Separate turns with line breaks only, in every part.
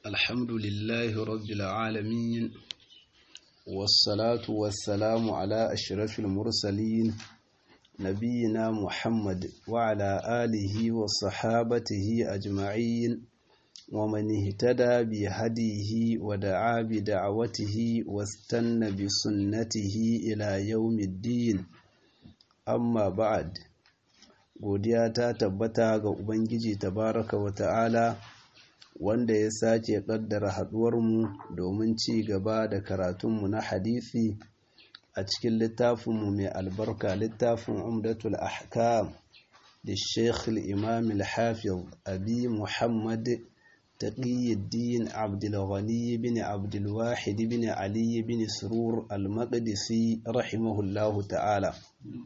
الحمد لله رب العالمين والصلاة والسلام على أشرف المرسلين نبينا محمد وعلى آله وصحابته أجمعين ومن اهتدى بهديه ودعا بدعوته واستنى بسنته إلى يوم الدين amma ba'ad godiya ta tabbata ga ubangiji tabaraka wa ta'ala wanda ya sake kaddara haduwarmu domin ci gaba da karatunmu na hadisi a cikin littafinmu mai albarka littafin umdatul ahkam da sheikh imam al-hafiz abi muhammad taqiyuddin abdul ghani bin abdul wahid bin ali bin surur al-maqdisi rahimahullahu ta'ala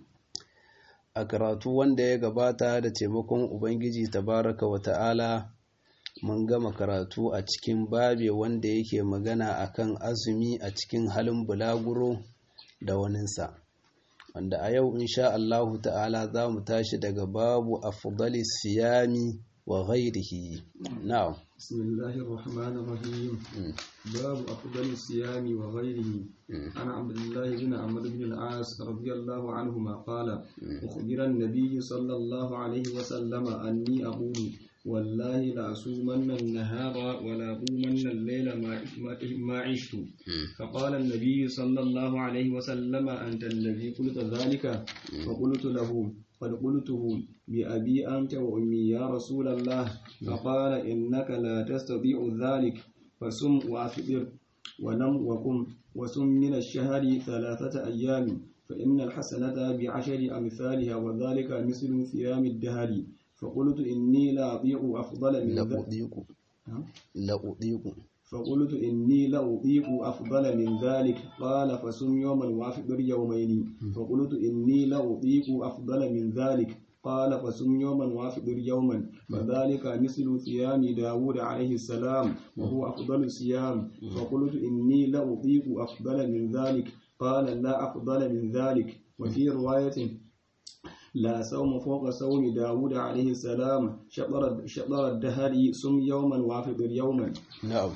a karatu wanda ya gabata da taimakon ubangiji tabaraka wa ta'ala mun gama karatu a cikin babe wanda yake magana akan azumi a cikin halin bulaguro da waninsa wanda a yau insha Allahu ta'ala za mu tashi daga babu afdali siyami wa ghairihi na'am
bismillahir rahmanir rahim babu afdali siyami wa ghairihi ana abdullah ibn amr ibn al-as radiyallahu anhuma qala ukhbira an-nabiy sallallahu alayhi wa sallama anni aqulu والله لأصومن النهار ولا أقومن الليل ما عشت فقال النبي صلى الله عليه وسلم أنت الذي قلت ذلك فقلت له قد قلته بأبي أنت وأمي يا رسول الله فقال إنك لا تستطيع ذلك فسم وأفطر ونم وقم وسم من الشهر ثلاثة أيام فإن الحسنة بعشر أمثالها وذلك مثل صيام الدهر فقلت إني لا أطيق أفضل من
ذلك لا أطيق
فقلت إني لا أطيق أفضل من ذلك قال فسم يوما وأفطر يومين فقلت إني لا أطيق أفضل من ذلك قال فسم يوما وافطر يوما فذلك مثل صيام داود عليه السلام وهو أفضل الصيام فقلت إني لا أطيق أفضل من ذلك قال لا أفضل من ذلك وفي رواية لا صوم فوق صوم داود عليه السلام شطر, شطر الدهر سم يوما وافطر يوما
نعم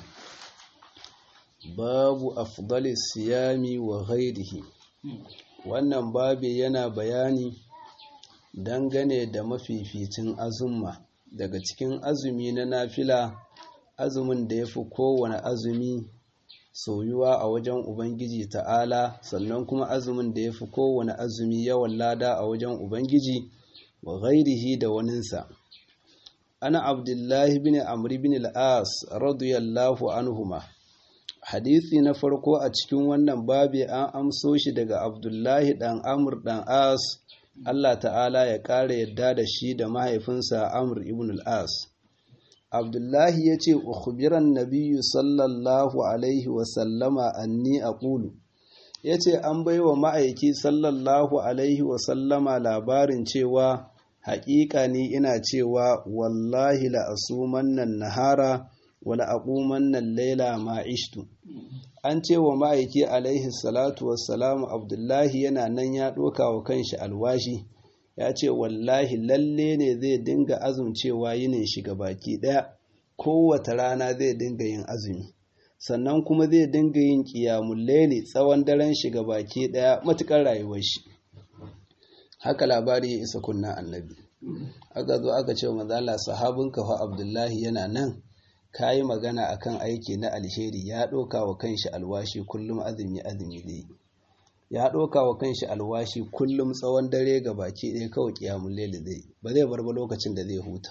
باب أفضل الصيام وغيره wannan babi yana bayani dangane da mafificin azumma daga cikin azumi na nafila azumin da ya fi kowane azumi soyuwa a wajen Ubangiji ta'ala sannan kuma azumin da ya fi kowane azumi yawan lada a wajen Ubangiji wa ghairihi da waninsa. Ana Abdullahi bin Amri bin al'as radiyallahu anhuma. Hadithi na farko a cikin wannan babi an amso shi daga Abdullahi ɗan Amr ɗan As, Allah ta'ala ya ƙara yadda da shi da mahaifinsa Amr ibn al'as. abdullahi ya ce ukhbiran nabiyyu sallallahu alaihi wasallama anni aqulu ya ce an baiwa ma'aiki sallallahu alaihi wasallama labarin cewa haƙiƙa ni ina cewa wallahi la asumannan nahara wala aqumannan laila ma ishtu an ce wa ma'aiki alaihi salatu wassalamu abdullahi yana nan ya ɗoka wa kanshi alwashi ya ce wallahi lalle ne zai dinga azumcewa yinin shiga baki ɗaya kowace rana zai dinga yin azumi sannan kuma zai dinga yin ƙiyamun laili tsawon daren shiga baki ɗaya matuƙar rayuwar shi haka labari ya isa kunna annabi aka zo aka ce mazala sahabin kafa abdullahi yana nan ka yi magana akan aiki na alheri ya ɗauka wa kanshi alwashi kullum azumi azumi zai ya ɗauka wa kanshi alwashi kullum tsawon dare ga baki ɗaya kawai ƙiyamun lele zai ba zai bar ba lokacin da zai huta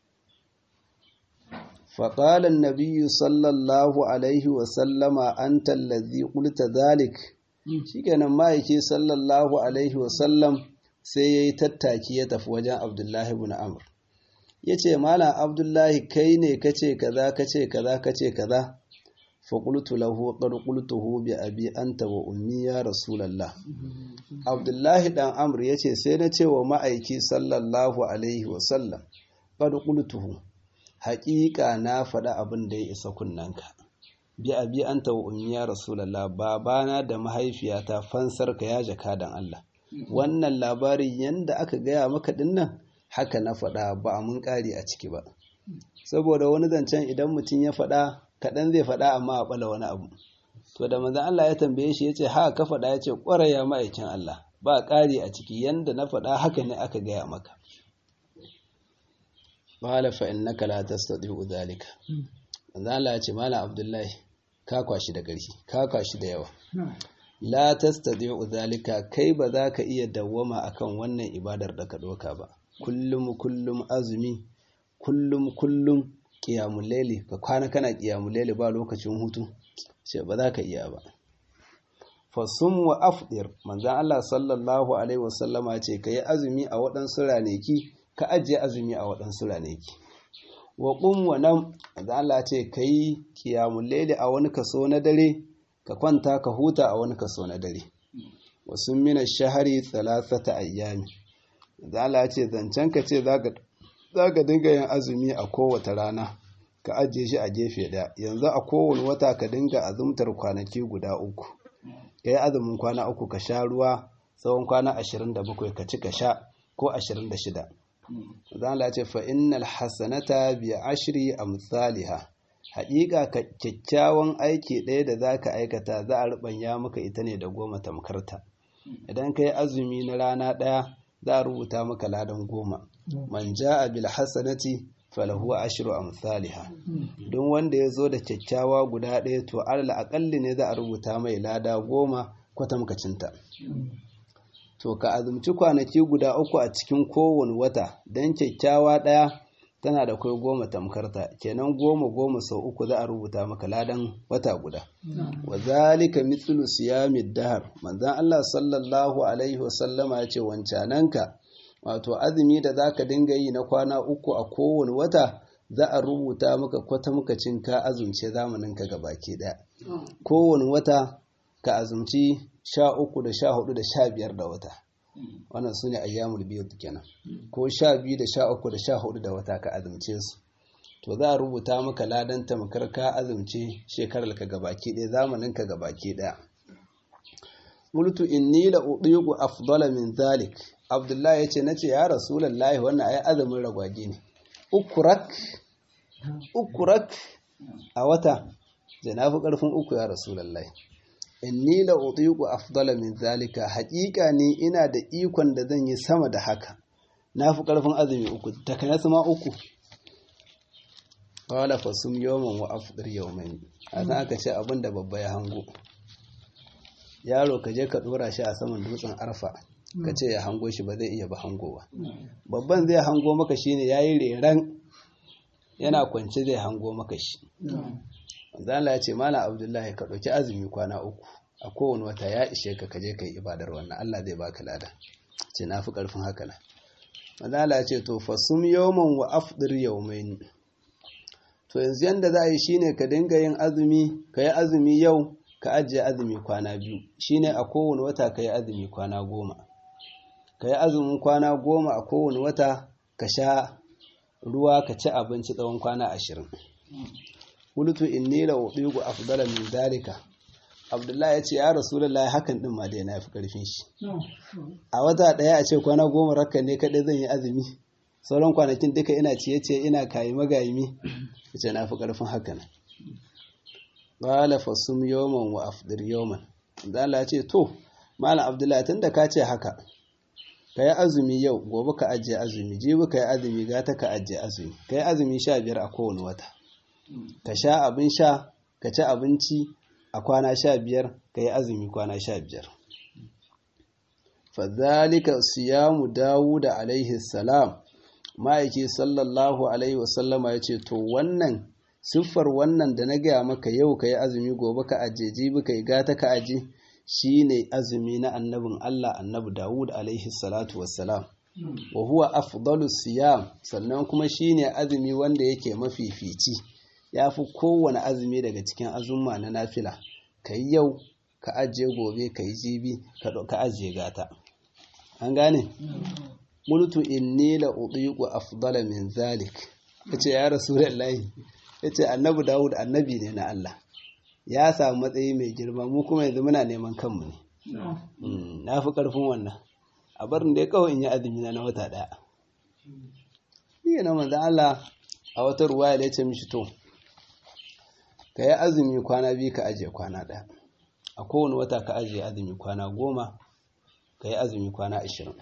faƙalan nabiyu sallallahu alaihi wasallama an tallazi ƙulta zalik shi kenan ma'aiki sallallahu alaihi wasallam sai ya yi tattaki ya tafi wajen abdullahi bin amur ya ce malam abdullahi kai ne kace kaza kace kaza kace kaza faƙultu lahu qad qultuhu bi abi anta wa ummi ya rasulullah abdullahi dan amr yace sai na ce wa ma'aiki sallallahu alaihi wa sallam qad qultuhu haƙiƙa na faɗa abin da ya isa kunnanka bi abi anta wa ummi ya rasulullah babana da mahaifiyata fansar ka ya jaka dan Allah wannan labarin yanda aka gaya maka dinnan haka na faɗa ba mun ƙari a ciki ba saboda wani zancen idan mutum ya faɗa kaɗan zai faɗa amma a ɓala wani abu to da manzan Allah ya tambaye shi ya ce ha ka faɗa ya ce ƙwarai ya ma'aikin Allah ba ƙari a ciki yanda na faɗa haka ne aka gaya maka Mala fa innaka la tastati'u dhalika manzan Allah ya ce mala Abdullahi ka kwashi da ƙarfi ka kwashi da yawa la tastati'u dhalika kai ba za ka iya dawwama akan wannan ibadar da ka doka ba kullum kullum azumi kullum kullum qiyamul layli ka kwana kana qiyamul layli ba lokacin hutu ce ba za ka iya ba fasum wa afdir manzan Allah sallallahu alaihi wasallama ce ka yi azumi a waɗansu ranaki ka ajiye azumi a waɗansu ranaki wa ƙun wa nan manzan Allah ce ka yi kiyamun lele a wani kaso na dare ka kwanta ka huta a wani kaso na dare wasu mina shahari talatata ayyami manzan Allah ce zancen ka ce za ka dinga yin azumi a kowace rana ka ajiye shi a gefe ɗaya yanzu a kowane wata ka dinga azumtar kwanaki guda uku ka yi azumin kwana uku ka sha ruwa tsawon kwana ashirin da bakwai ka ci ka sha ko ashirin da shida zan ce fa innal hasanata bi ashri amsalha haƙiƙa kyakkyawan aiki ɗaya da za ka aikata za a ruɓanya maka ita ne da goma tamkarta idan ka yi azumi na rana ɗaya za a rubuta maka ladan goma man ja'a bil hasanati falahu ashru amsalha don wanda ya zo da kyakkyawa guda ɗaya to alal aƙalli ne za a rubuta mai lada goma kwatamkacinta to ka azumci kwanaki guda uku a cikin kowane wata don kyakkyawa ɗaya tana da kai goma tamkarta kenan goma goma sau uku za a rubuta maka ladan wata guda wa zalika mithlu siyamid dahar manzon Allah sallallahu alaihi wasallama ya ce wancananka wato azumi da za ka dinga yi na kwana uku a kowane wata za a rubuta maka kwatamkacin ka azumce zamaninka ga baki ɗaya kowane wata ka azumci sha uku da sha hudu da sha biyar da wata wannan su ne ayyamul biyu kenan ko sha biyu da sha uku da sha hudu da wata ka azumce su to za a rubuta maka ladan tamkar ka azumce shekarar ka gabaki ɗaya zamanin ka gabaki ɗaya qultu inni la udiqu afdala min zalik abdullahi yace nace ya rasulullahi wannan ai azumin ragwaje ne ukurak ukurak a wata da na fi ƙarfin uku ya rasulullahi inni la utiqu afdala min zalika haƙiƙa ne ina da ikon da zan yi sama da haka na fi ƙarfin azumi uku takanasu ma uku qala fasum yawman wa afdir yawmayn asan aka ce abin da babba ya hango yaro ka je ka dora shi a saman dutsen arfa ka ce ya hango shi ba zai iya ba hangowa babban zai hango maka shine yayi reran yana kwance zai hango maka shi zala ya ce mana abdullahi ka ɗauki azumi kwana uku a kowane wata ya ishe ka kaje ka yi ibadar wannan allah zai baka lada ce na fi ƙarfin haka na mazala ya ce to fasum yawman wa afdir yawmain to yanzu yanda za a yi shine ka dinga yin azumi ka yi azumi yau ka ajiye azumi kwana biyu shine a kowane wata ka yi azumi kwana goma ka yi azumin kwana goma a kowane wata ka sha ruwa ka ci abinci tsawon kwana ashirin qultu inni la udigu afdala min dalika abdullahi yace ya rasulullahi hakan din ma dai na fi karfin shi a wata daya a ce kwana goma rakka ne kadai zan yi azumi sauran kwanakin duka ina ciye ce ina kayi magayimi yace na fi karfin hakan qala fasum yawman wa afdir yawman dan ya ce to malam abdullahi tunda ka ce haka ka yi azumi yau gobe ka ajiye azumi jibi ka yi azumi gata ka ajiye azumi ka yi azumi sha biyar a kowane wata ka sha abin sha ka ci abinci a kwana sha biyar ka yi azumi kwana sha biyar fadhalika siyamu dawuda alaihi salam ma'aiki sallallahu alaihi wasallama ya ce to wannan siffar wannan da na gaya maka yau ka yi azumi gobe ka ajiye jibi ka yi gata ka ajiye shine azumi na annabin Allah annabi Dawud alaihi salatu wassalam wa huwa afdalu siyam sannan kuma shine azumi wanda yake mafifici yafi kowane azumi daga cikin azumma na nafila kai yau ka ajiye gobe kai jibi ka ajiye gata an gane qultu inni la utiqu afdala min zalik yace ya rasulullahi yace annabi Dawud annabi ne na Allah ya samu matsayi mai girma mu kuma yanzu muna neman kanmu ne na fi ƙarfin wannan a barin da ya kawai in yi azumi na na wata ɗaya shi na manzan Allah a wata ruwa ya ce mishi to ka yi azumi kwana biyu ka ajiye kwana ɗaya a kowane wata ka ajiye azumi kwana goma ka yi azumi kwana ashirin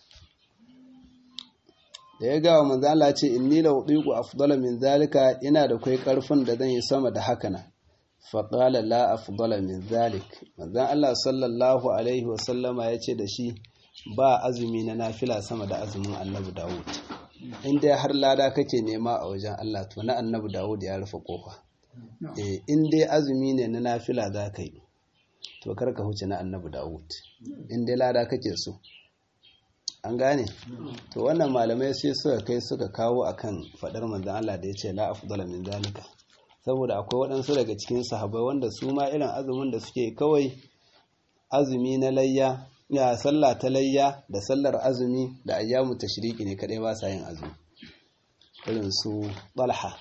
da ya gawa manzala ce inni la udiku afdala min zalika ina da kai karfin da zan yi sama da haka nan fa qala la afdala min zalik manzon Allah sallallahu alaihi wa sallama yace da shi ba azumi na nafila sama da azumin Annabi Dawud in dai har lada kake nema a wajen Allah to na Annabi Dawud ya rufe kofa eh in dai azumi ne na nafila za ka yi to kar ka huce na Annabi Dawud in dai lada kake so an gane to wannan malamai sai suka kai suka kawo akan fadar manzon Allah da yace la afdala min zalika saboda akwai waɗansu daga cikin sahabbai wanda su ma irin azumin da suke kawai azumi na layya ya sallah ta layya da sallar azumi da ayyamu tashriki ne kadai ba sa yin azumi irin su Talha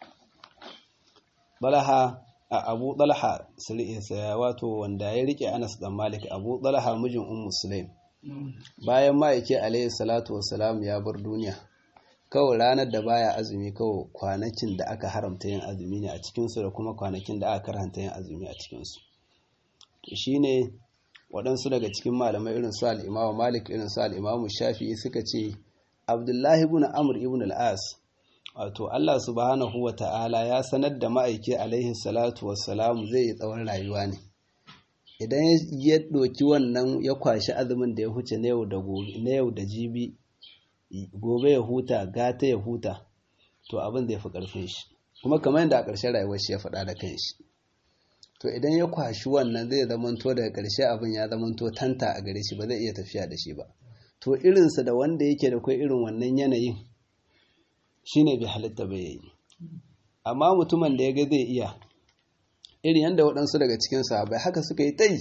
Talha a Abu Talha sai wato wanda ya rike Anas dan Malik Abu Talha mijin Ummu Sulaim bayan ma'aiki alayhi salatu wassalam ya bar duniya kawai ranar da baya azumi kawai kwanakin da aka haramta yin azumi ne a cikinsu da kuma kwanakin da aka karanta yin azumi a cikinsu shi ne waɗansu daga cikin malamai irin su al'imamu malik irin su al'imamu shafi'i suka ce abdullahi ibn amr ibn al'as wato allah subhanahu wa ta'ala ya sanar da ma'aiki alaihi salatu wassalam zai yi tsawon rayuwa ne idan ya ɗoki wannan ya kwashi azumin da ya huce na yau da jibi gobe ya huta gata ya huta to abin zai fi ƙarfin shi kuma kamar yadda a ƙarshen rayuwar shi ya faɗa da kan shi to idan ya kwashi wannan zai zamanto daga ƙarshe abin ya zamanto tanta a gare shi ba zai iya tafiya da shi ba to irinsa da wanda yake da kai irin wannan yanayin shine bai halitta ba yayi amma mutumin da ya ga zai iya irin yadda waɗansu daga cikin sahabai haka suka yi ta yi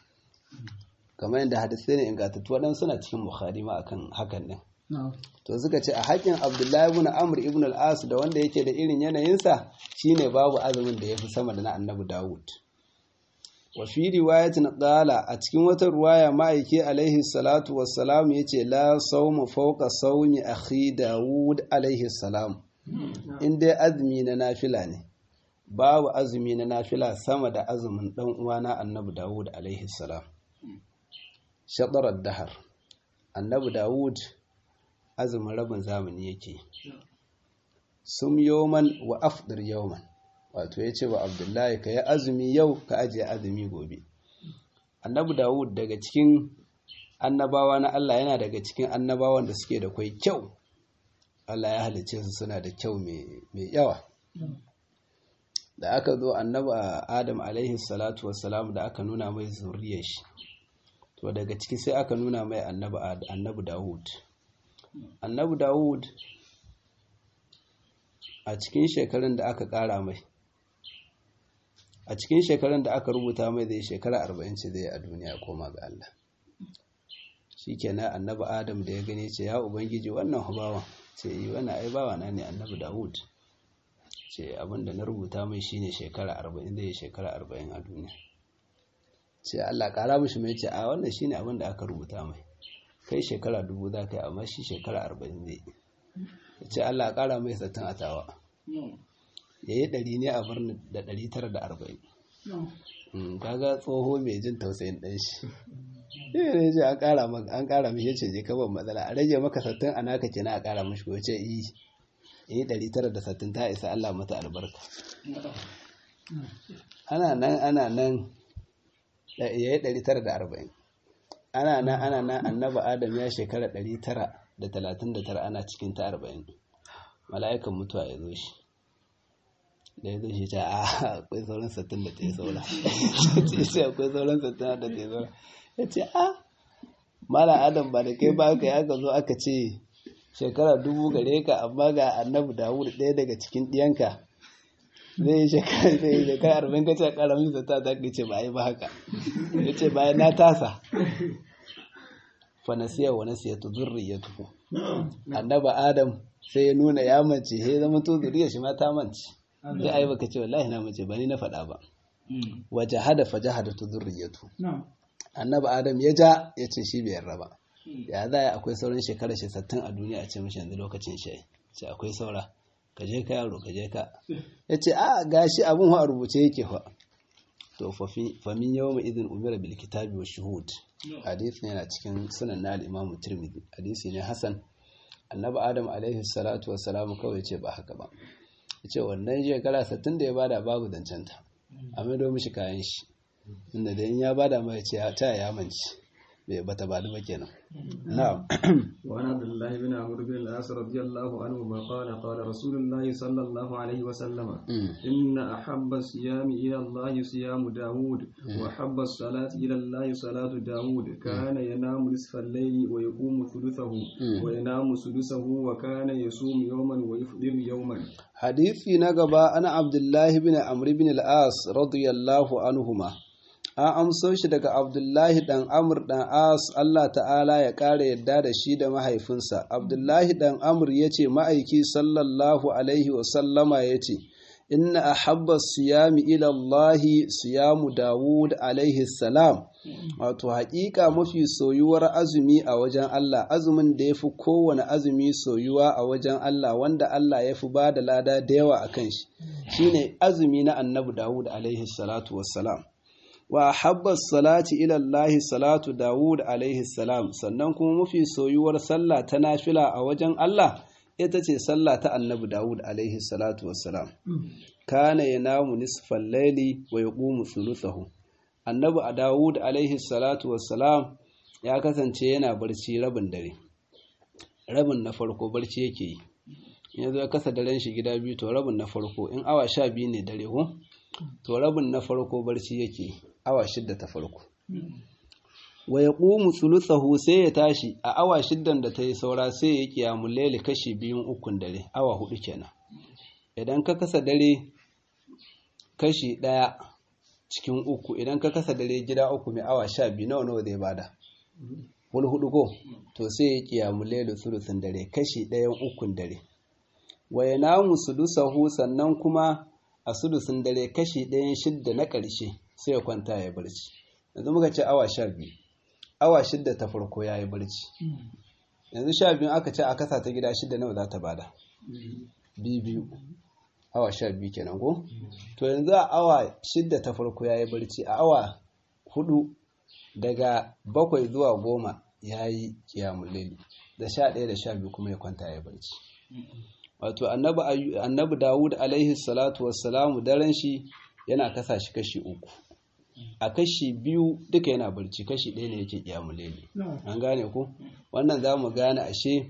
kamar yadda hadisai ne ingantattu waɗansu na cikin bukhari ma akan hakan ɗin to suka ce a haƙin abdullahi ibn amr ibn al-as da wanda yake da irin yanayinsa shine babu azumin da ya fi sama da na annabi dawud wa fi riwayatin qala a cikin wata ruwaya ma'aiki alaihi salatu wassalam yace la sawmu fawqa sawmi akhi dawud alaihi salam in dai azumi na nafila ne babu azumi na nafila sama da azumin dan uwana annabi dawud alaihi salam shadarar dahar annabi dawud azumin rabin zamani yake sum yawman wa afdir yawman wato ya ce wa abdullahi ka yi azumi yau ka ajiye azumi gobe annabi dawud daga cikin annabawa na allah yana daga cikin annabawan da suke da kwai kyau allah ya halice su suna da kyau mai yawa da aka zo annabi adam alaihi salatu wassalam da aka nuna mai zuriyar shi to daga ciki sai aka nuna mai annabi dawud annabi dawud a cikin shekarun da aka kara mai a cikin shekarun da aka rubuta mai zai shekara arba'in ce zai a duniya koma ga Allah shi kenan annabi adam da ya gani ce ya ubangiji wannan hubawan ce yi wani ai bawa na ne annabi dawud ce abinda na rubuta mai shine shekara arba'in zai shekara arba'in a duniya ce Allah kara mishi mai ce a wannan shine abinda aka rubuta mai kai shekara dubu za ka yi amma shi shekara arba'in zai ya ce Allah kara mai sattin a tawa ya yi ɗari ne a birni da ɗari tara da arba'in kaga tsoho mai jin tausayin ɗan shi ne ce an kara an kara mishi ce je kaban matsala a rage maka sattin a naka kenan a kara mishi ko ce yi yi ɗari tara da sattin ta isa Allah mata albarka ana nan ana nan ya yi ɗari tara da arba'in ana nan ana nan annaba adam ya shekara ɗari tara da talatin da tara ana cikin ta arba'in mala'ikan mutuwa ya zo shi da ya zo shi ta a akwai sauran sattin da ta yi saura ce ce akwai sauran sattin da ta yi saura ya ce a mala adam ba da kai ba ka aka zo aka ce shekara dubu gare ka amma ga annabi dawud ɗaya daga cikin ɗiyanka zai yi shekara zai yi shekara arba'in ka ce ƙaramin zata ta ce ba yi ba haka ya ce bayan na tasa fanasiya wa nasiya tu zurriyatu annaba adam sai ya nuna ya mace sai zama to zuriyar shi ma ta mance sai ai baka ce wallahi na mace ba ni na faɗa ba wa jahada fa jahada tu zurriyatu annaba adam ya ja ya ce shi bai yarda ba ya za ya akwai sauran shekara shi sattin a duniya a ce mishi yanzu lokacin shi ce akwai saura ka je ka yaro ka je ka ya ce a gashi abin a rubuce yake fa to famin yau mai izin umira bil kitabi wa shuhud hadisi yana cikin sunan na al-imamu tirmidhi hadisi ne hasan annabi adam alaihi salatu wa salamu kawai ce ba haka ba ya ce wannan shekara sattin da ya bada babu zancenta a maido mishi kayan shi inda da in ya bada mai ce ta ya manci bai bata ba ba kenan na'am
وعن عبد الله بن عمرو بن العاص رضي الله عنهما قال قال رسول الله صلى الله عليه وسلم إن أحب الصيام إلى الله صيام داود وأحب الصلاة إلى الله صلاة داود كان ينام نصف الليل ويقوم ثلثه وينام سدسه وكان يصوم يوما ويفطر يوما
حديثي نقبا أنا عبد الله بن عمرو بن العاص رضي الله عنهما an amso shi daga abdullahi dan amur dan as Allah ta'ala ya ƙara yadda da shi da mahaifinsa abdullahi dan amur ya ce ma'aiki sallallahu alaihi wasallama ya ce inna a habba siyami ilallahi siyamu dawud alaihi salam wato haƙiƙa mafi soyuwar azumi a wajen Allah azumin da ya fi kowane azumi soyuwa a wajen Allah wanda Allah ya fi ba da lada da yawa a kan shi shine azumi na annabi dawud alaihi salatu wassalam wa habbas salati ila Allah salatu Dawud alaihi salam sannan kuma mafi soyuwar sallah ta nafila a wajen Allah ita ce sallah ta annabi Dawud alaihi salatu wassalam kana yanamu nisfal layli wa yaqumu thuluthahu annabi a Dawud alaihi salatu wassalam ya kasance yana barci rabin dare rabin na farko barci yake yi yanzu ya kasa daren shi gida biyu to rabin na farko in awa sha biyu ne dare ko to rabin na farko barci yake awa shidda ta farko wa ya ƙumu tsulutsahu sai ya tashi a awa shiddan da ta yi saura sai ya kiyamu lele kashi biyun ukun dare awa hudu kenan idan ka kasa dare kashi ɗaya cikin uku idan ka kasa dare gida uku mai awa sha biyu nawa nawa zai bada wani hudu ko to sai ya kiyamu lele tsulutsun dare kashi ɗayan ukun dare wa ya namu sudusahu sannan kuma a sudusun dare kashi ɗayan shidda na ƙarshe sai ya kwanta ya barci yanzu muka ce awa sha biyu awa shidda ta farko ya yi barci yanzu sha biyu aka ce a kasa ta gida shidda nawa za ta bada biyu biyu awa sha biyu kenan ko to yanzu a awa shidda ta farko ya yi barci a awa hudu daga bakwai zuwa goma ya yi kiyamun laili da sha ɗaya da sha biyu kuma ya kwanta ya barci wato annabi dawud alaihi salatu wassalamu daren shi yana kasa shi kashi uku a kashi biyu duka yana barci kashi ɗaya ne yake kiyamun laili an gane ku wannan za mu gane ashe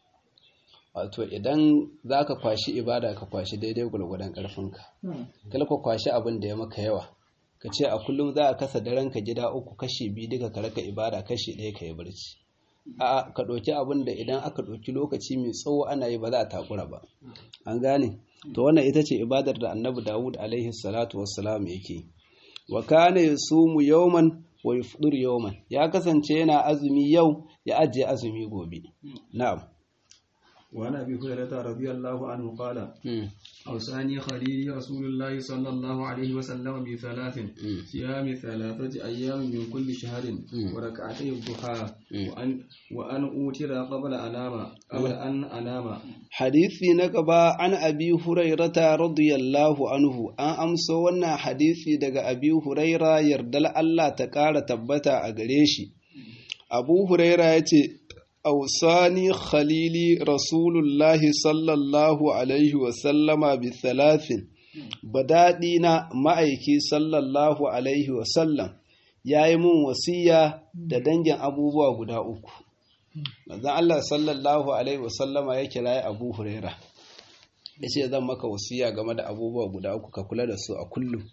wato idan za ka kwashi ibada ka kwashi daidai gwargwadon ƙarfinka kala ka kwashi abin da ya maka yawa ka ce a kullum za a kasa daren ka gida uku kashi biyu duka ka raka ibada kashi ɗaya ka yi barci a ka ɗauki abin da idan aka ɗauki lokaci mai tsawo ana yi ba za a takura ba an gane to wannan ita ce ibadar da annabi dawud alaihi salatu wassalam yake wa kana yasumu yawman wa yufdur yawman ya kasance yana azumi yau ya ajiye azumi gobe na'am
وعن ابي هريره رضي الله عنه قال اوصاني خليلي رسول الله صلى الله عليه وسلم بثلاث صيام ثلاثه ايام من كل شهر وركعتي الضحى وان وان اوتر قبل انام قبل ان انام
hadisi na gaba an abi hurairata radiyallahu anhu an amso wannan hadisi daga abi huraira yardal Allah ta ƙara tabbata a gare shi abu huraira ya ce أوصاني خليلي رسول الله صلى الله عليه وسلم بثلاث بدادينا ma'aiki sallallahu alaihi wasallam ya yi mun wasiya da dangin abubuwa guda uku manzon Allah sallallahu alaihi wasallama ya kira Abu Huraira ya ce zan maka wasiya game da abubuwa guda uku ka kula da su a kullum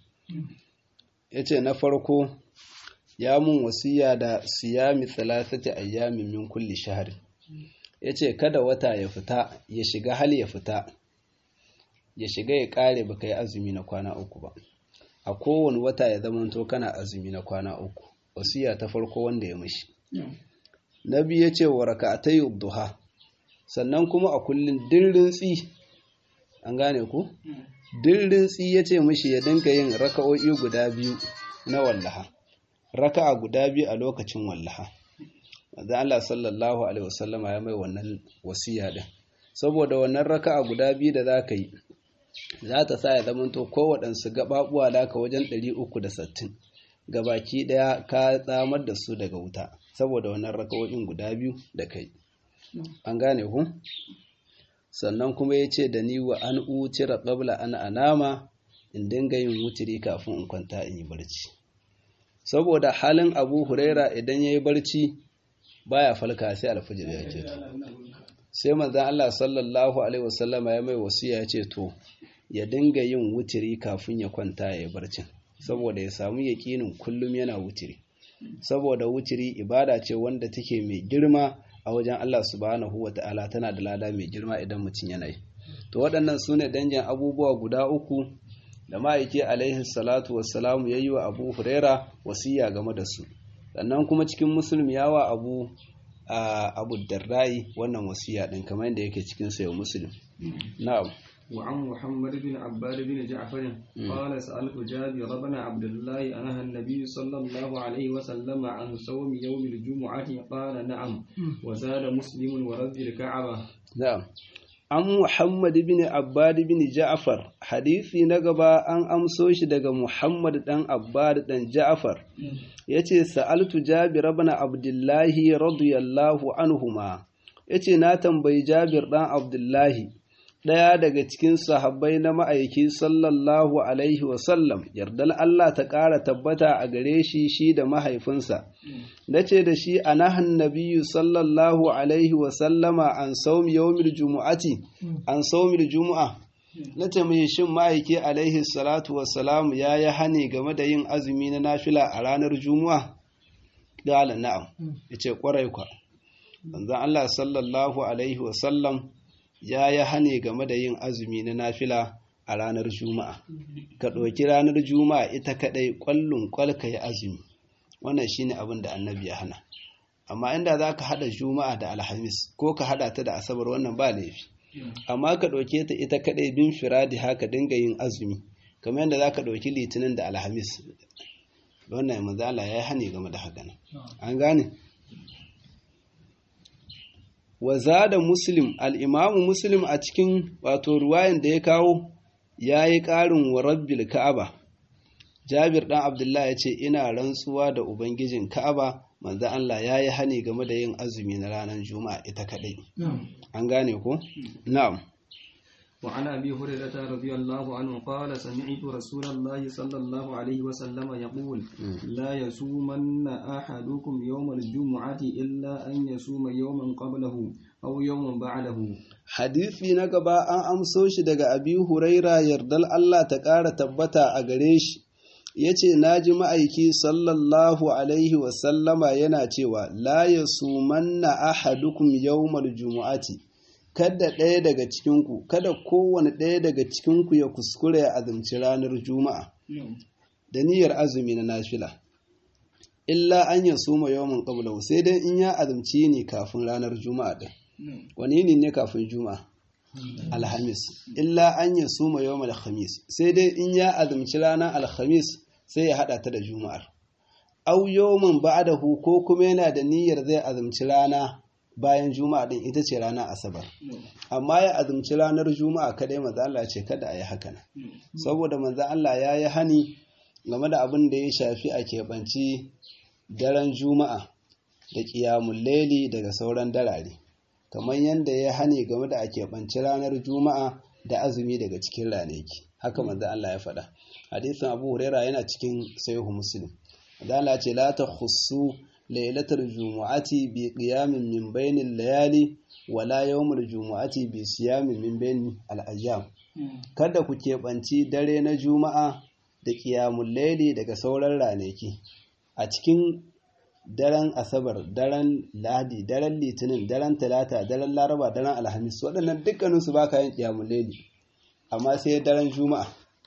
ya ce na farko ya mun wasiya da siyami thalathati ayyamin min kulli shahri yace kada wata ya fita ya shiga hal ya fita ya shiga ya kare baka yi azumi na kwana uku ba a kowane wata ya zamanto kana azumi na kwana uku wasiya ta farko wanda ya mishi nabi yace wa rak'atay duha sannan kuma a kullun dirrin tsi an gane ku dirrin tsi yace mishi ya dinka yin raka'o'i guda biyu na wallaha raka'a guda biyu a lokacin wallaha manzo Allah sallallahu alaihi wasallama ya mai wannan wasiya din saboda wannan raka'a guda biyu da za ka yi za ta sa ya zamanto kowaɗansu gaɓaɓuwa da ka wajen 360 gabaki ɗaya ka tsamar da su daga wuta saboda wannan raka'o'in guda biyu da kai an gane ku sannan kuma ya ce da ni wa an utira ƙabla an anama in dinga yin wutiri kafin in kwanta in yi barci saboda halin abu huraira idan ya yi barci baya falka sai alfijir ya ke sai manzan Allah sallallahu alaihi wasallama ya mai wasiya ya ce to ya dinga yin wutiri kafin ya kwanta ya yi barcin saboda ya samu yaƙinin kullum yana wutiri saboda wutiri ibada ce wanda take mai girma a wajen Allah subhanahu wa ta'ala tana da lada mai girma idan mutum yana yi to waɗannan su ne dangin abubuwa guda uku da ma'aiki alaihi salatu wassalamu ya yi wa abu huraira wasiya game da su sannan kuma cikin musulmi ya wa abu abu darrai wannan wasiya ɗin kamar yadda yake cikin sayo musulmi na'am
وعن محمد بن عباد بن جعفر قال سألت جابر بن عبد الله أنهى النبي صلى الله عليه وسلم عن صوم يوم الجمعة قال نعم وزاد مسلم ورد الكعبة
نعم an Muhammad bin Abbad bin Ja'far hadisi na gaba an amso shi daga Muhammad dan Abbad dan Ja'far yace sa'altu Jabir ibn Abdullahi radiyallahu anhuma yace na tambayi Jabir dan Abdullahi ɗaya daga cikin sahabbai na ma'aiki sallallahu alaihi wasallam yardal Allah ta ƙara tabbata a gare shi shi da mahaifinsa na ce da shi a nahan nabiyu sallallahu alaihi wasallama an saumi yawmil jumu'ati an saumil jumu'a na ce mai shin ma'aiki alaihi salatu wassalamu ya yi hani game da yin azumi na nafila a ranar jumu'a ƙala na'am ya ce ƙwarai kwa Allah sallallahu alaihi wasallam ya yi hane game da yin azumi na nafila a ranar juma'a ka ɗauki ranar juma'a ita kaɗai ƙwallon ƙwal ka yi azumi wannan shine abin da annabi ya hana amma inda za ka haɗa juma'a da alhamis ko ka haɗa ta da asabar wannan ba laifi amma ka ɗauke ta ita kaɗai bin firadi haka dinga yin azumi kamar yadda za ka ɗauki litinin da alhamis wannan manzala ya yi hane game da haka an gane wa zada muslim al'imamu muslim a cikin wato ruwayan da ya kawo ya yi ƙarin wa rabbil ka'aba jabir ɗan abdullah ya ce ina rantsuwa da ubangijin ka'aba manzo Allah ya yi hani game da yin azumi na ranar juma'a ita kaɗai an gane ko na'am
وعن أبي هريرة رضي الله عنه قال سمعت رسول الله صلى الله عليه وسلم يقول لا يصومن أحدكم يوم الجمعة إلا أن يصوم يوما قبله أو يوما بعده
hadisi na gaba an amso shi daga abi huraira yardal Allah ta ƙara tabbata a gare shi ya ce na ji ma'aiki sallallahu alaihi wasallama yana cewa la ya sumanna ahadukum yawmal jumu'ati kada ɗaya daga cikinku kada kowane ɗaya daga cikinku ya kuskure ya azumci ranar juma'a da niyyar azumi na nafila illa an ya suma yawan qablahu sai dai in ya azumci ne kafin ranar juma'a ɗin wani ne ne kafin juma'a alhamis illa an ya suma yawan alhamis sai dai in ya azumci ranar alhamis sai ya haɗa ta da juma'ar au yawman ba'dahu ko kuma yana da niyyar zai azumci rana bayan juma'a din ita ce ranar asabar amma ya azumci ranar juma'a kadai manzo Allah ce kada a yi haka nan saboda manzo Allah ya yi hani game da abin da ya shafi a keɓanci daren juma'a da ƙiyamun laili daga sauran darare kamar yadda ya hani game da a keɓanci ranar juma'a da azumi daga cikin ranaki haka manzo Allah ya faɗa hadisin Abu Huraira yana cikin sahihu Muslim manzo Allah ce la takhussu lailatar jumu'ati bi qiyamin min bainil layali wala yawmul jumu'ati bi siyamin min bain al-ayyam kada ku keɓanci dare na juma'a da qiyamul layli daga sauran ranaki a cikin daren asabar daren ladi daren litinin daren talata daren laraba daren alhamis waɗannan dukkanin su baka yin qiyamul layli amma sai daren juma'a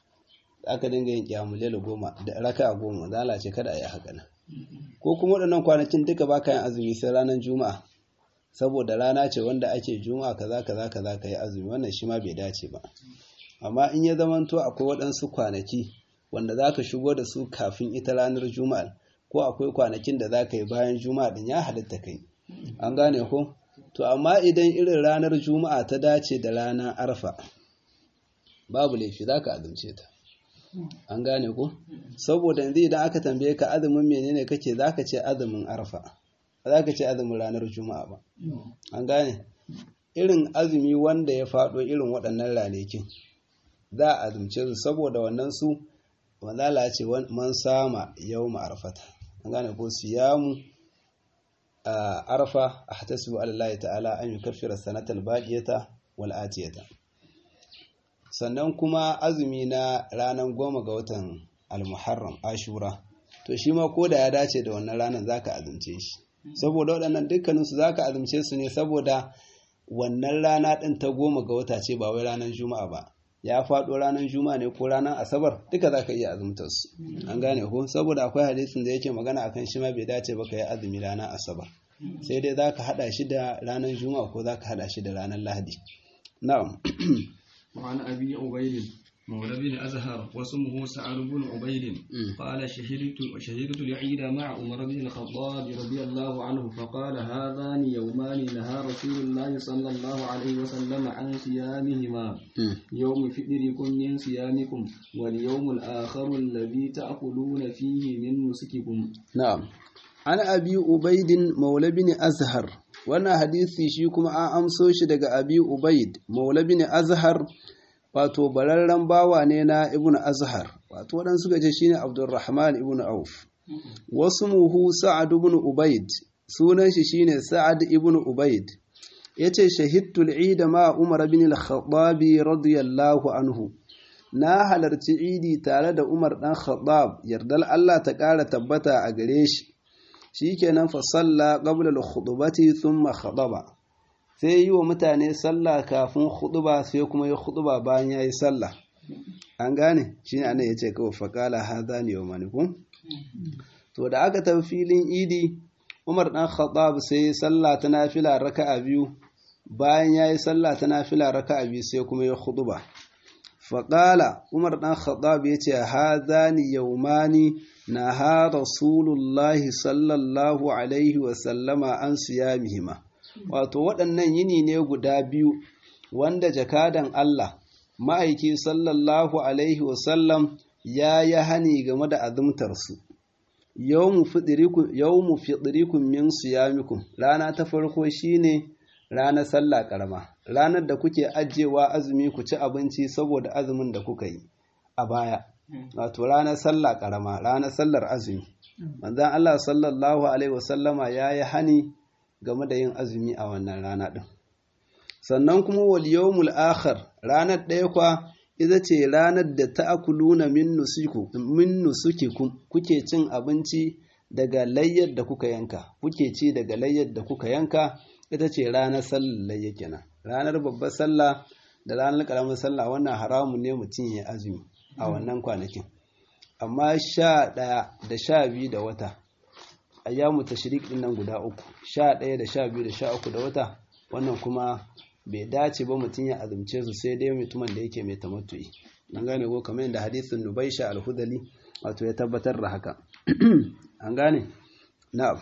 aka dinga yin qiyamul layli goma da raka'a goma zalace kada a yi haka nan ko kuma waɗannan kwanakin duka ba ka yin azumi sai ranar juma'a saboda rana ce wanda ake juma'a kaza kaza kaza ka yi azumi wannan shi ma bai dace ba amma in ya zamanto akwai waɗansu kwanaki wanda za ka shigo da su kafin ita ranar juma'a ko akwai kwanakin da za ka yi bayan juma'a din ya halitta kai an gane ko to amma idan irin ranar juma'a ta dace da ranar arfa babu laifi za ka azumce ta an gane ko saboda yanzu idan aka tambaye ka azumin menene kake za ka ce azumin arfa ba za ka ce azumin ranar juma'a ba an gane irin azumi wanda ya faɗo irin waɗannan ranakin za a azumce su saboda wannan su manzala ce man sama yau arfata an gane ko siyamu a arfa a hatasibu alallahi ta'ala an yi kafira sanatar baƙiyata wal'atiyata sannan kuma azumi na ranar goma ga watan almuharram ashura to shi ma ko da ya dace da wannan ranar za ka azumce shi saboda waɗannan dukkaninsu za ka azumce su ne saboda wannan rana ɗin ta goma ga wata ce ba wai ranar juma'a ba ya faɗo ranar juma'a ne ko ranar asabar duka za ka iya azumtar su an gane ko saboda akwai hadisin da yake magana akan shi ma bai dace ba ka yi azumi ranar asabar sai dai za ka haɗa shi da ranar juma'a ko za ka haɗa shi da ranar lahadi na'am
وعن أبي عبيد مولى بن أزهر واسمه سعد بن عبيد قال شهدت شهدت العيد مع عمر بن الخطاب رضي الله عنه فقال هذان يومان نهى رسول الله صلى الله عليه وسلم عن صيامهما يوم فطركم من صيامكم واليوم الآخر الذي تأكلون فيه من نسككم
نعم عن أبي عبيد مولى بن أزهر wannan hadisi shi kuma an amso shi daga abi ubaid maula bin azhar wato bararren bawa ne na ibn azhar wato waɗansu suka ce shine abdurrahman ibn auf wasu muhu sa'ad ibn ubaid sunan shi shine sa'ad ibn ubaid yace shahidtul eid ma umar bin al-khattab radiyallahu anhu na halarci idi tare da umar dan khattab yardal Allah ta ƙara tabbata a gare shi shikenan fa salla qabla al-khutbati thumma khataba sai yi wa mutane sallah kafin khutba sai kuma ya khutba bayan yayi sallah an gane shine anan yace kawai fa qala hadani yawmanikum to da aka tafi filin idi Umar dan Khattab sai sallah ta nafila raka'a biyu bayan yayi sallah ta nafila raka'a biyu sai kuma ya khutba fa qala Umar dan Khattab yace hadani yawmani naha rasulullahi sallallahu alaihi wasallama an siyamihima wato waɗannan yini ne guda biyu wanda jakadan Allah ma'aiki sallallahu alaihi wasallam ya yi hani game da azumtarsu yawmu fiɗirikun min siyamikum rana ta farko shine ranar sallah ƙarama ranar da kuke ajiyewa azumi ku ci abinci saboda azumin da kuka yi a baya wato ranar sallah karama ranar sallar azumi manzon Allah sallallahu alaihi wasallama ya yi hani game da yin azumi a wannan rana ɗin sannan kuma wal yawmul akhar ranar ɗaya kwa ita ce ranar da ta'kuluna min nusiku min nusukikum kuke cin abinci daga layyar da kuka yanka kuke ci daga layyar da kuka yanka ita ce ranar sallar layya kenan ranar babbar sallah da ranar karamar sallah wannan haramun ne mutum ya azumi a wannan kwanakin amma sha ɗaya da sha biyu da wata ayyamu tashrik din nan guda uku sha ɗaya da sha biyu da sha uku da wata wannan kuma bai dace ba mutum ya azumce su sai dai mutumin da yake mai tamattu'i an gane ko kamar yadda hadisin nubaisha al-hudali wato ya tabbatar da haka an gane na'am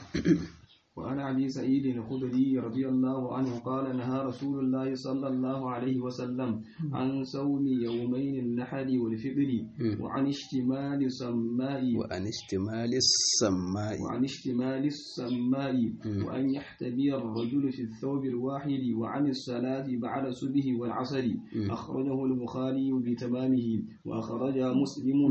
وعن أبي سعيد الخدري رضي الله عنه قال نهى رسول الله صلى الله عليه وسلم عن صوم يومين النحر والفطر وعن اشتمال السماء
وعن اشتمال السماء
وعن اشتمال السماء وأن يحتبي الرجل في الثوب الواحد وعن الصلاة بعد الصبح والعصر أخرجه البخاري بتمامه وأخرج مسلم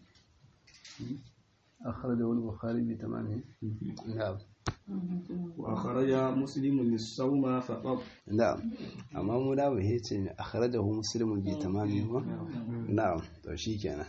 أخرجه البخاري بتمامه نعم
وأخرج مسلم للصوم فقط
نعم أما منا وهيت أخرجه مسلم بتمامه نعم تو شيكنا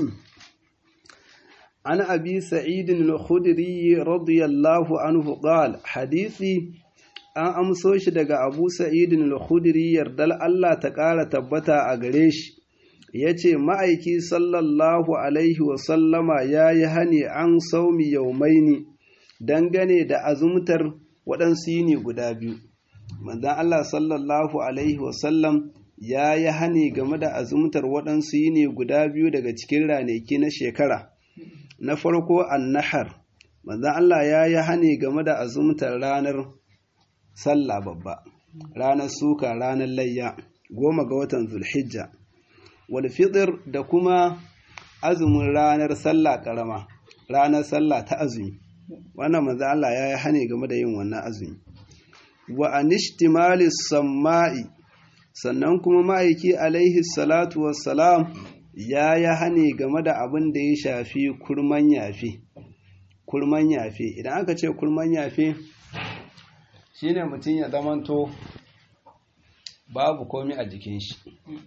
عن أبي سعيد الخدري رضي الله عنه قال حديثي an amso shi daga Abu Sa'id al-Khudri yardal Allah ta ƙara tabbata a gare shi yace ma'aiki sallallahu alaihi wa sallama yayi hani an saumi yaumaini dangane da azumtar waɗansu yini guda biyu. Manzan Allah sallallahu Alaihi wasallam ya yi hani game da azumtar waɗansu yini guda biyu daga cikin ranaki na shekara. Na farko annahar, manzan Allah ya yi hani game da azumtar ranar sallah babba ranar suka ranar layya goma ga watan zulhijja wal fitr da kuma azumin ranar sallah karama ranar sallah ta azumi wannan manzo Allah ya yi hane game da yin wannan azumi wa anishtimali samma'i sannan kuma ma'aiki alaihi salatu wassalam ya yi hane game da abin da ya shafi kurman yafe kurman yafe idan aka ce kurman yafe shine mutum ya zamanto babu komi a jikin shi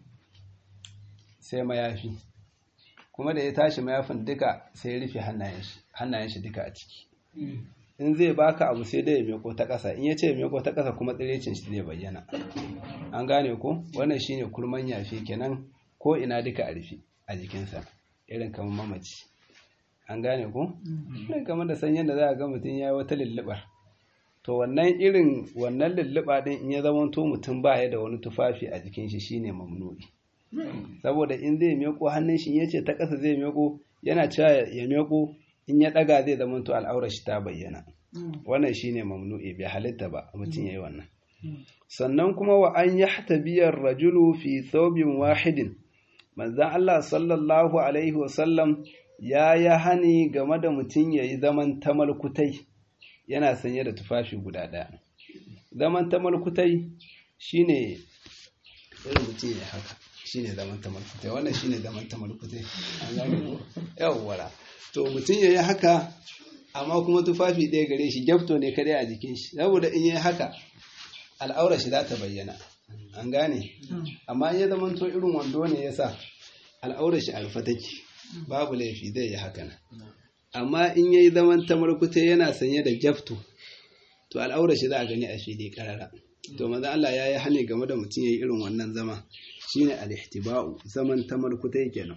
sai mayafi kuma da ya tashi mayafin duka sai ya rufe hannayen shi duka a ciki in zai baka abu sai dai ya meko ta ƙasa in ya ce meko ta ƙasa kuma tsirecin shi zai bayyana an gane ko wannan shine kurman yafe kenan ko ina duka a rufe a jikinsa irin kamar mamaci an gane ko irin kamar da san yadda za a ga mutum ya yi wata lulluɓar to wannan irin wannan lulluɓa din in ya zama to mutum ba ya da wani tufafi a jikin shi shine mamnu'i saboda in zai meko hannun shi ya ce ta ƙasa zai meko yana cewa ya meko in ya ɗaga zai zama to al'aurar shi ta bayyana wannan shine mamnu'i bai halitta ba mutum yayi wannan sannan kuma wa an yahtabiyar rajulu fi thawbin wahidin manzon Allah sallallahu alaihi wasallam ya yi hani game da mutum ya yi zaman tamalkutai yana sanye da tufafi guda ɗaya zaman tamalkutai shine irin mutum ya haka shine zaman tamalkutai wannan shine zaman tamalkutai an gane ko yawwara to mutum ya yi haka amma kuma tufafi ɗaya gare shi gyafto ne kadai a jikin shi saboda in yi haka al'aura shi za ta bayyana an gane amma in ya zama to irin wando ne ya sa al'aura shi alfa take babu laifi zai yi haka nan amma in ya yi zaman tamarkuta yana sanye da gyafto to al'aura shi za a gani a fili karara to maza Allah ya yi hane game da mutum ya yi irin wannan zama shine al-ihtiba'u zaman tamarkuta kenan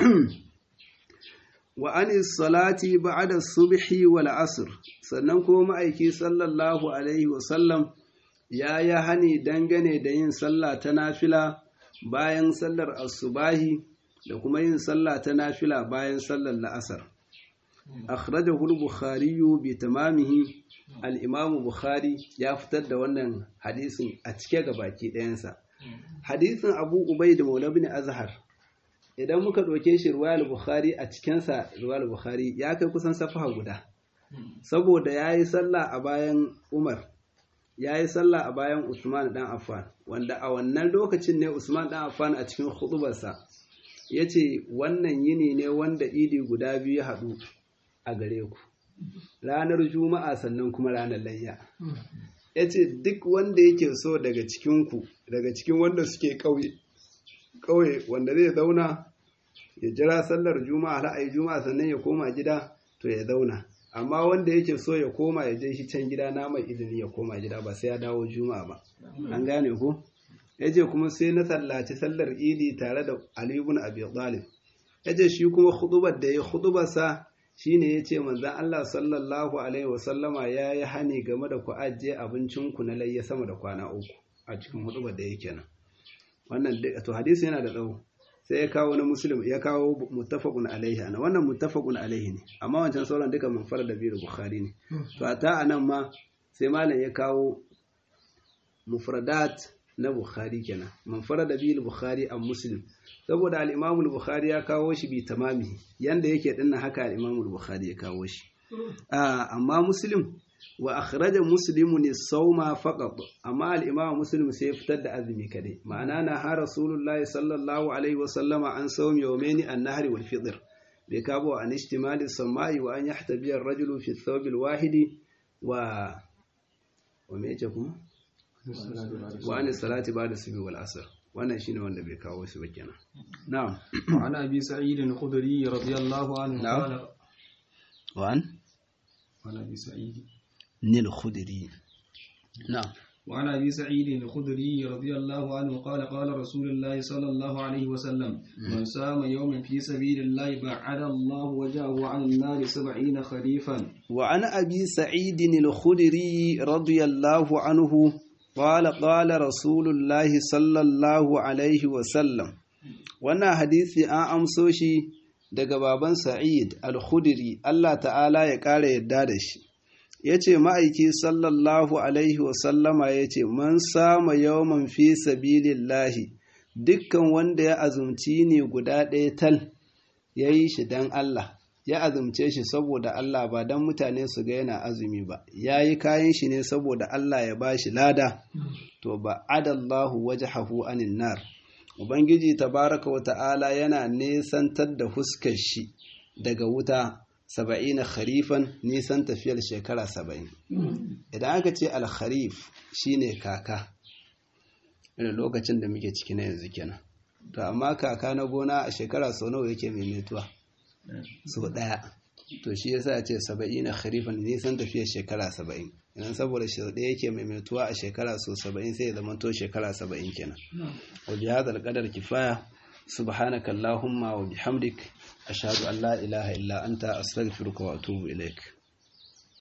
wa anis salati ba'da subhi wal asr sannan kuma ma'aiki sallallahu alaihi wa sallam ya yi hani dangane da yin sallah ta nafila bayan sallar asubahi da kuma yin sallah ta nafila bayan sallar la'asar akhrajahu al-bukhari bi tamamihi al-imam bukhari ya fitar da wannan hadisin a cike ga baki ɗayansa hadisin abu ubaid maula bin azhar idan muka ɗauke shi ruwayar bukhari a cikinsa ruwayar bukhari ya kai kusan safaha guda saboda ya yi sallah a bayan umar ya yi sallah a bayan usman dan affan wanda a wannan lokacin ne usman dan affan a cikin hudubarsa ya ce wannan yini ne wanda idi guda biyu ya haɗu a gare ku ranar juma'a sannan kuma ranar layya ya ce duk wanda yake so daga cikinku daga cikin wanda suke ƙauye kawai wanda zai zauna ya jira sallar juma'a ra'ayi juma'a sannan ya koma gida to ya zauna amma wanda yake so ya koma ya je shi can gida na mai izini ya koma gida ba sai ya dawo juma'a ba an gane ko yace kuma sai na sallaci sallar idi tare da Ali ibn Abi Talib yace shi kuma khutubar da ya khutubar sa shine yace manzon Allah sallallahu alaihi wasallama yayi hani game da ku ajiye abincin ku na layya sama da kwana uku a cikin khutubar da yake nan wannan to hadisi yana da tsawo sai ya kawo na muslim ya kawo muttafaqun alaihi ana wannan muttafaqun alaihi ne amma wancan sauran duka manfar da biyu bukhari ne to ata anan ma sai malam ya kawo mufradat na bukhari kenan manfar da biyu bukhari a muslim saboda al-imam bukhari ya kawo shi bi tamami yanda yake dinnan haka al-imam bukhari ya kawo shi amma muslim wa akhraja muslimun as-sawma faqat amma al-imam muslim sai fitar da azumi kadai ma'ana na ha rasulullah sallallahu alaihi wa sallama an sawmi yawmayn an-nahr wal fitr bai kabo an ihtimali samai wa an yahtabi ar-rajulu fi ath-thawb al-wahidi wa wa me yake kuma wa an salati ba'da subhi wal asr wannan shine wanda bai kawo shi ba kenan na'am
wa ana bi sa'id al-khudri radiyallahu anhu
na'am wa an
wa ana bi sa'id
الخدري نعم
وعن ابي سعيد الخدري رضي الله عنه قال قال رسول الله صلى الله عليه وسلم من صام يوما في سبيل الله بعد الله وجهه عن النار سبعين خريفا
وعن ابي سعيد الخدري رضي الله عنه قال قال رسول الله صلى الله عليه وسلم wannan hadisi an amso shi daga baban Sa'id al-Khudri Allah ta'ala ya ƙara yadda da shi ya ce ma'aiki sallallahu alaihi wasallama ya ce man sama yawman fi sabilillahi dukkan wanda ya azumci ne guda ɗaya tal ya yi shi don Allah ya azumce shi saboda Allah ba don mutane su ga yana azumi ba ya yi kayan shi ne saboda Allah ya ba shi lada to ba adallahu wajhahu anin nar ubangiji tabaraka wa ta'ala yana nesantar da huskar shi daga wuta saba'ina kharifan nisan tafiyar shekara saba'in idan aka ce alkharif shine kaka irin lokacin da muke ciki na yanzu kenan to amma kaka na gona a shekara sau nawa yake maimaituwa sau ɗaya to shi yasa ce saba'ina kharifan nisan tafiyar shekara saba'in idan saboda sau ɗaya yake maimaituwa a shekara sau saba'in sai ya zama to shekara saba'in kenan wa bi hadal qadar kifaya subhanaka allahumma wa bihamdik ashhadu an la ilaha illa anta astaghfiruka wa atubu ilaik